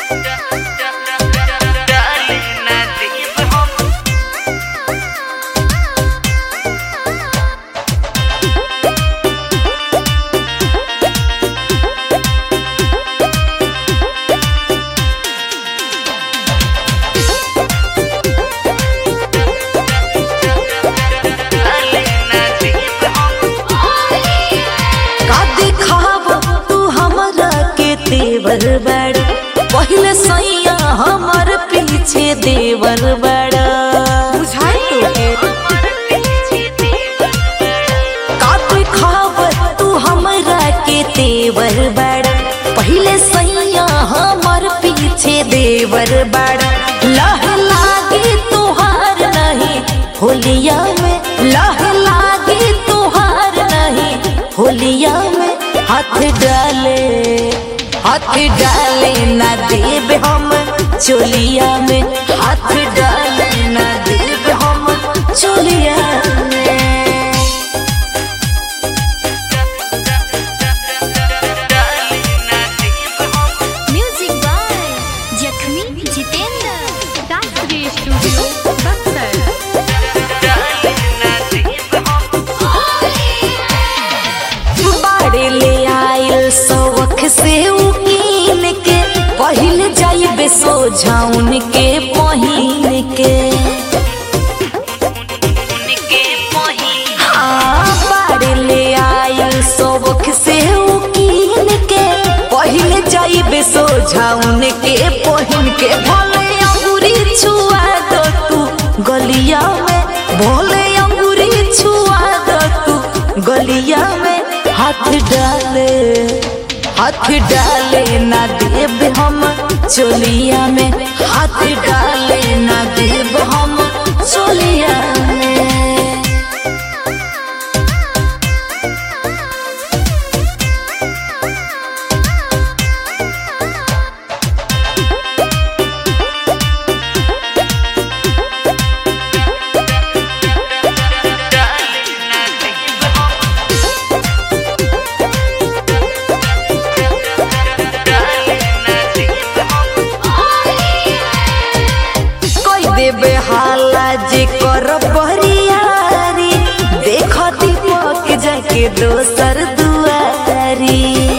का दिखाव तू हमरा के तेवर बड़ा पहले सैया हमर पीछे देवर बड़ा बुझाई तो का दिखाव तू हमरा के तेवर बड़ा पहले सैया हमर पीछे देवर बड़ा लह लागे तुहार नहीं होलिया में लह लागे तुहार नहीं होलिया में हाथ डाले हाथ डाले ना देव हम चोलिया में हाथ डाले ना देव हम चोलिया में म्यूजिक बाय जखमी जितेंद्र शास्त्रीय स्टूडियो बक्सर बाड़े ले आयल सौख से उकीन के पहिल जाइबे सोझाउन के पहिन के हाँ, बाड़े ले आयल सौख से उकीन के पहिल जाइबे सोझाउन के पहिन के भले अंगूरी छुआ दो तू गलिया में भोले अंगूरी छुआ दो तू गलिया में हाथ डाले हाथ डाले ना देव हम चोलिया में हाथ डाले ना देव हम चोलिया में कोई देबे हाला जे कर बरियारी देख दीपक जाके दोसर दुआरी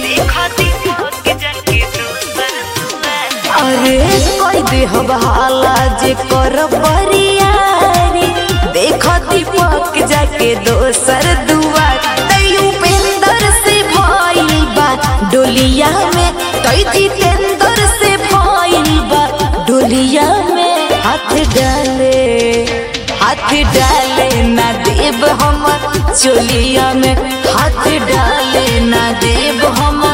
अरे कोई देहब हाला जे कर बरियारी देख दीपक जाके दोसर दुआर तैयू पेंदर से भइल बा डोलिया में तई जितेंद्र से भइल बा डोलिया में हाथ डाले हाथ डाले ना देव हम चोलिया में हाथ डाले ना देव हम